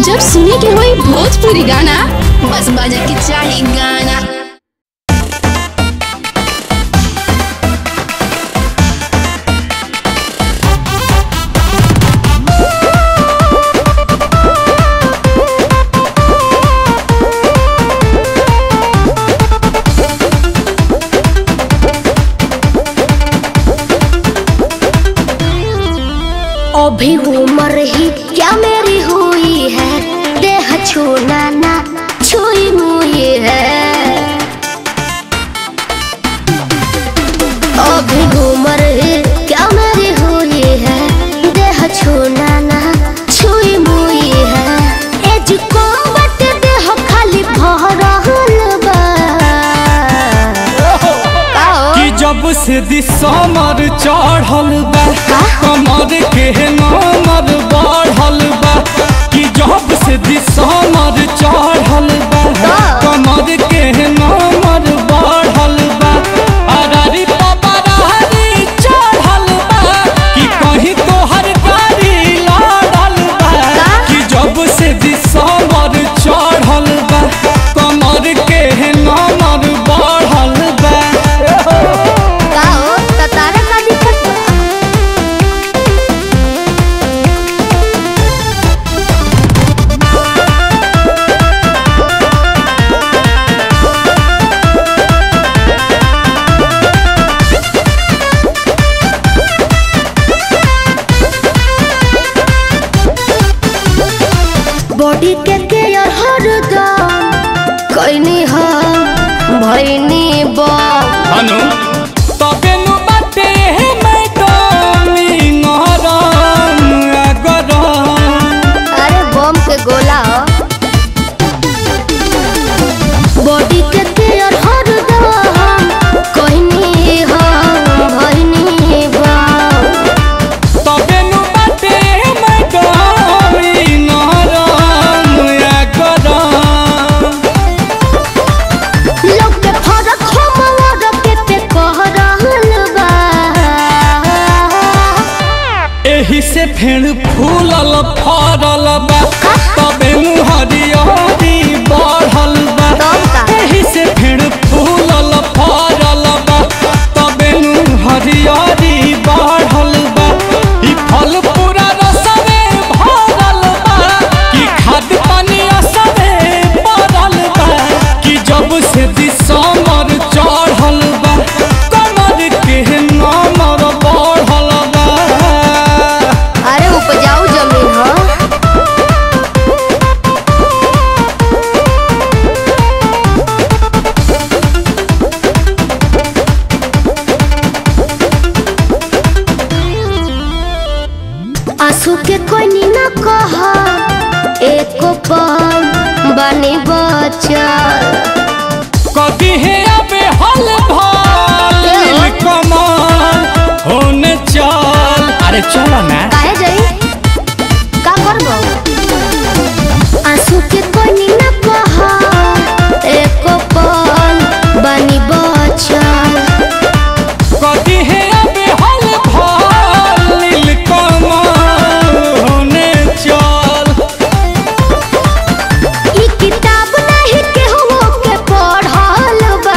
जब सुने के होई भोजपुरी गाना बस बजे के चाही गाना अभी उम्र ही क्या मेरी हुई है देह छूना ना छुई मुई है अभी उम्र ही क्या मेरी हुई है देह छूना ना छुई मुई है एज को बट देह खाली भरल बा का हो? कि जब से दिसमर चढ़ल बा कमर के नमर बढ़ल बा कि जब से दिसमर चढ़ल बा कमर के नमर बढ़ल बा अरारी पपरारी चढ़ल बा कि कहीं तोहर गाड़ी लड़ल बा कि जब से दिसमर चढ़ल बा कमर के नमर बढ़ल बा का हो? त तारा का दिक्कत बा? बॉडी के केयर हरदम कैनी हम भैनी बा अनु तबे नु बाटे हे मैडम ई नहरम अगरम अरे बम के गोला बॉडी के केयर हरदम कैनी हम भैनी बा तबे नु बाटे हे मैडम ई नहरम अगरम लोग के फरक हम और के पे कह रहल बा एही से फेर फूलल फरल बा तबे नु हरियरी बढ़ल बा तब का? एही से फेर फूलल फरल बा तबे नु हरियरी बढ़ल बा ई फल पूरा रसवे भरल बा कि खाद पानी असरे पड़ल बा कि जब से दिसमर चढ़ल बा कमर के नमर बढ़ल बा अरे उपजाऊ जमीन हो आंसू के कोनी न कह एको पल बनी बचल कभी है अबे हल भाल कमाल होने चल अरे चलो ना काहे जाई का करबो आंसू के कोनी न कह एको पल बनी बचल कभी है अबे हल भाल कमाल होने चल ई किताब नहीं केहू के पढ़ल बा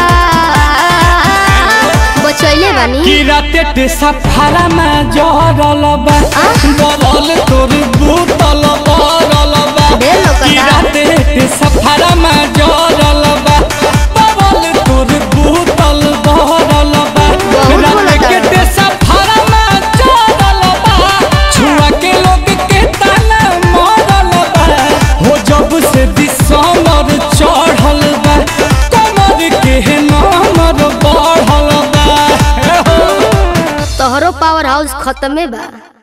बचैले बानी कि राते ते सफारा में जहरल बा बलल तोर बूतल बरल बा ढेर लोकता। कि राते ते सफारा में जहरल बा बलल तोर बूतल बरल बा बहुत राते बोलता। के ते सफारा में जहरल बा छुआ के लोग के ताना मारल बा हो जब से दिसमर चढ़ल बा कमर के नमर बढ़ल बा तोहरो पावर हाउस खत्मे बा